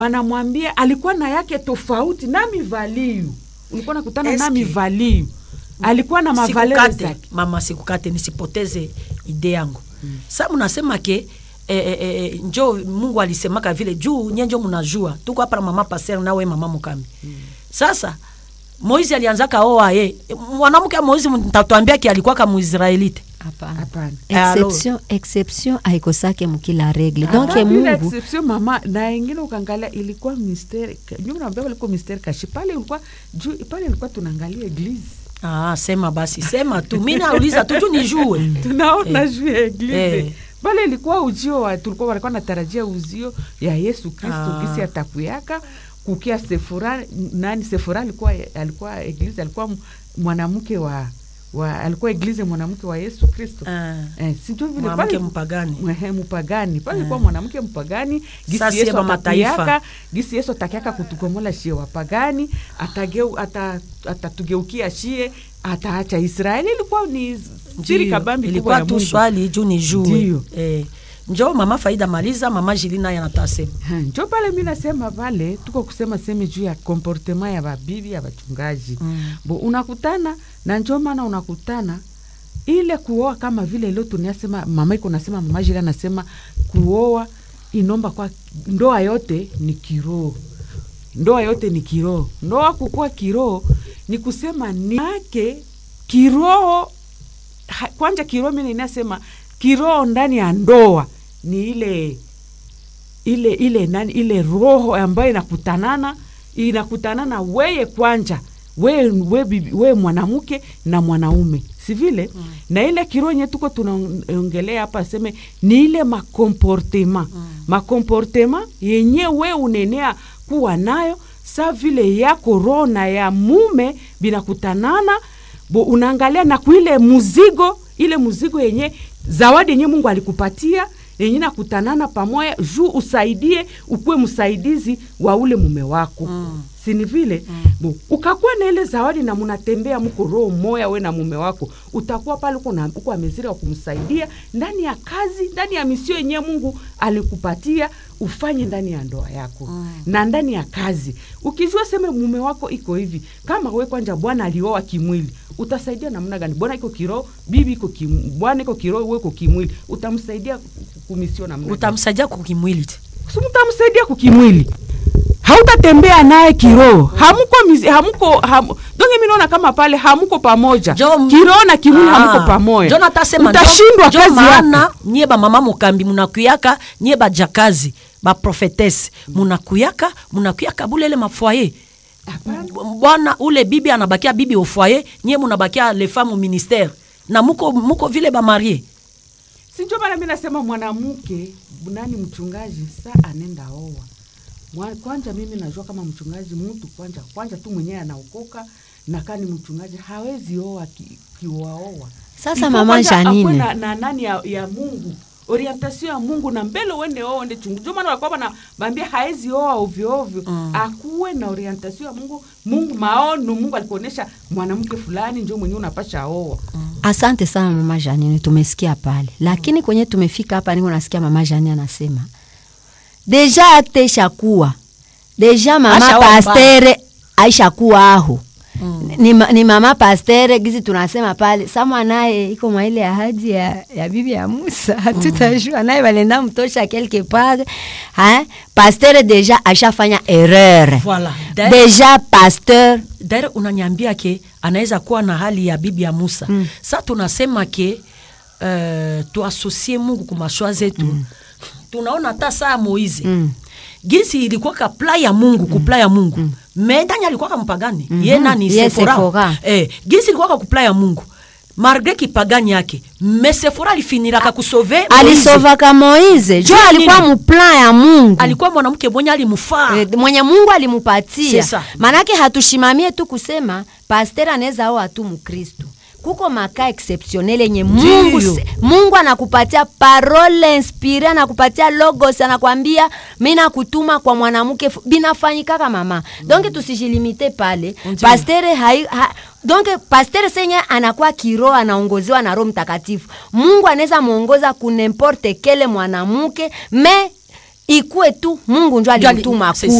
wanamwambia alikuwa na yake tofauti nami valiu ulikuwa nakutana Eske- nami valiu alikuwa na mavalere sikukate zake mama sikukate nisipoteze ide yangu mm. sa mnasema ke eh, eh, eh, njo mungu alisemaka vile juu nye njo mnajua tuko hapa na mama paser nawe mama mukami mm. sasa moizi alianzaka oa ye mwanamke wa moizi mtatuambiake alikuwaka muisraelite Hapana. hapana exception exception haikosake mukila regle donc Ah, bila mungu exception mama na ingine ukaangalia ilikuwa misteri nyuma naambia ilikuwa misteri kashi pale ilikuwa juu pale ilikuwa tunaangalia eglise ah, sema basi sema tu mi nauliza tu juu nijue tunaona juu ya eglise Eh. pale ilikuwa ujio wa tulikuwa walikuwa natarajia uzio ya yesu kristo Ah. kisi atakuyaka kukia sefura nani sefura alikuwa alikuwa eglise alikuwa m- mwanamke wa, wa alikuwa eglise mwanamke wa yesu kristo Ah. eh, sijui vile mwanamke pale- mpagani Mwehe, mpagani pale ilikuwa mwanamke mpagani gisi Sasa yesu siye mataifa. atakiaka gisi yesu atakiaka kutukomola shie wapagani atageu ata- atatugeukia shie ataacha israeli ilikuwa ni siri Ndiyo, kabambi kubwa ilikuwa ya tu Mungu. swali juu nijue Ndiyo. eh, njo mama faida maliza mama jili naye anatasema Ha, njo pale mi nasema pale tuko kusema seme juu ya komportema ya babibi ya bachungaji Mm. bo unakutana na njo maana unakutana ile kuoa kama vile leo tunasema mama iko nasema mama jili anasema kuoa inomba kwa ndoa yote ni kiroho ndoa yote ni kiroho ndoa kukuwa kiroho ni kusema ni yake kiroho ha- kwanja kiroho mimi ninasema kiroho ndani ya ndoa ni ile ile ile nani ile roho ambayo inakutanana inakutanana weye kwanja we, we, bibi- we mwanamke na mwanaume si vile mm. na ile kiroho nye tuko tunaongelea hapa seme ni ile makomportema mm. makomportema yenye we unenea kuwa nayo sa vile yako roho na ya mume binakutanana bo unaangalia na kuile muzigo ile muzigo yenye zawadi yenye mungu alikupatia yenye nakutanana pamoja juu usaidie ukuwe msaidizi wa ule mume wako mm. sini vile mm. Bo, ukakuwa na ile zawadi na munatembea mko roho moya we na mume wako utakuwa pale uko na- uko amezira wa kumsaidia ndani ya kazi ndani ya misio yenye mungu alikupatia ufanye ndani ya ndoa yako mm. na ndani ya kazi ukijua seme mume wako iko hivi kama we kwanja bwana alioa kimwili utasaidia namna gani bwana iko kiroho bibi iko kim, bwana iko kiroho we iko kimwili utamsaidia kumisio namna gani? utamsaidia kukimwili tu Si mtamsaidia kukimwili hautatembea naye kiroho hamuko mizi, hamuko ham, donge mi naona kama pale hamuko pamoja Jo- kiroho na kimwili Ah, hamuko pamoja njo natasema utashindwa njo kazi yako maana nyie bamama mukambi munakuyaka nyie bajakazi baprofetesi munakuyaka munakuyaka bulele mafwaye bwana ule bibi anabakia bibi ofwaye nyie munabakia le femme au ministère na muko, muko vile bamarie sinjo maana mi nasema mwanamke nani mchungaji sa anenda oa Mwa- kwanja mimi najua kama mchungaji mtu kwanja kwanja tu mwenyewe anaokoka na kani mchungaji hawezi oa ki- kiwaoa Sasa Ifo mama kwanja Janine. akuwe na, na nani ya, ya mungu orientation ya mungu na mbele uende oa ende chungu ndio maana walikuwa na bambia haezi oa ovyo ovyo mm. akuwe na orientation ya mungu mungu maono mungu alikuonesha mwanamke fulani njo mwenyewe unapasha oa asante sana mama janine tumesikia pale lakini kwenye tumefika hapa niko nasikia mama janine anasema deja akte ishakuwa deja mama Ashaomba. pastere aishakuwa aho ni, ma- ni mama pastere gizi tunasema pale samwa naye iko mwa ile ahadi ya, ya bibi ya musa hatutajua naye balenda mtosha quelque part hein? pastere deja ashafanya erreur Voilà. D'ailleurs- deja pasteur daire unanyambia ke anaweza kuwa na hali ya bibi ya musa mm. sa tunasema ke uh, tuasosie mungu kumashwa zetu mm. tunaona hata saa moize mm. gisi ilikuwa ka pla ya mungu mm. kupla ya mungu mm. me ndani alikuwa ka mpagani mm -hmm. ye nani Ye sefora Sephora. eh, gisi ilikuwa ka kupla ya mungu malgre kipagani yake me sefora alifiniraka kusove Moize. alisovaka moize jo Juu ya alikuwa nini? muplan ya mungu alikuwa mwanamke mwenye alimufaa Eh, mwenye mungu alimupatia C'est ça. manake hatushimamie tu kusema paster anaweza aoa tu mkristu kuko makaa exceptionnel yenye mungu, Ndiyo. se- mungu anakupatia parole inspire anakupatia logos anakwambia mi nakutuma kwa mwanamke fu- binafanyikaka mama donc tusijilimite pale Ndiyo. pastere hai, ha, donc pastere senye anakuwa kiroho anaongozewa na roho mtakatifu mungu anaweza mwongoza kunemporte kele mwanamke me ikuwe tu mungu njo Njo ali- alimtuma c'est